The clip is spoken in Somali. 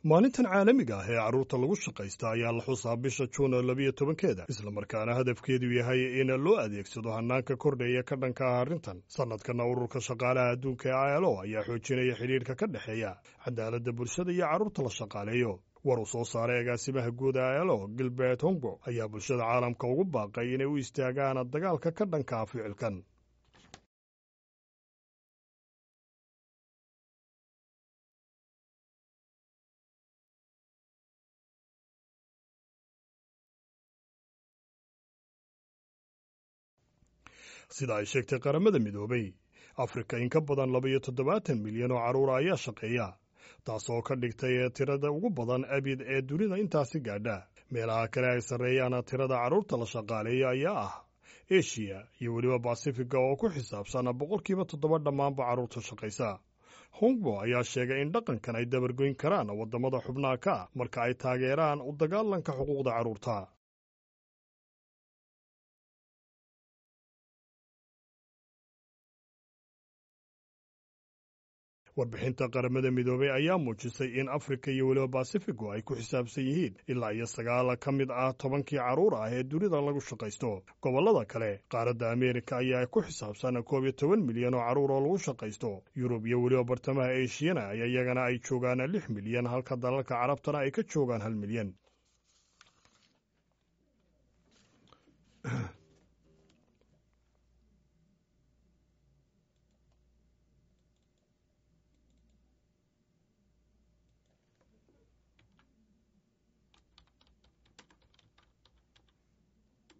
maalintan caalamiga ah ee carruurta lagu shaqaysta ayaa la xusaa bisha juun labiyo tobankeeda islamarkaana hadafkeedu yahay in loo adeegsado hanaanka kordhaya ka dhanka ah arrintan sannadkana ururka shaqaalaha adduunka ee ilo ayaa xoojinaya xidhiirka ka dhexeeya cadaaladda bulshada iyo carruurta la shaqaaleeyo war uu soo saaray agaasimaha guud ee ilo gilbert hongo ayaa bulshada caalamka ugu baaqay inay u istaagaan dagaalka ka dhanka ah ficilkan sida ay sheegtay qaramada midoobay afrika in ka badan labaiyo toddobaatan milyan oo carruura ayaa shaqeeya taasoo ka dhigtay tirada ugu badan abid ee dunida intaasi gaadha meelaha kale ay sarreeyaan tirada carruurta la shaqaaleeya ayaa ah eshiya iyo weliba basifiga oo ku xisaabsan boqolkiiba toddoba dhammaanba carruurta shaqaysa hongbo ayaa sheegay in dhaqankan ay dabargoyn karaan waddamada xubnaha ka ah marka ay taageeraan u dagaalanka xuquuqda carruurta warbixinta qaramada midoobay ayaa muujisay in afrika iyo weliba basifigu ay ku xisaabsan yihiin ilaa iyo sagaal ka mid ah tobankii carruur ah ee dunida lagu shaqaysto gobollada kale qaaradda ameerika ayaa ku xisaabsan koob iyo toban milyan oo carruur oo lagu shaqaysto yurub iyo weliba bartamaha eshiyana iyagana ay joogaan lix milyan halka dalalka carabtana ay ka joogaan hal milyan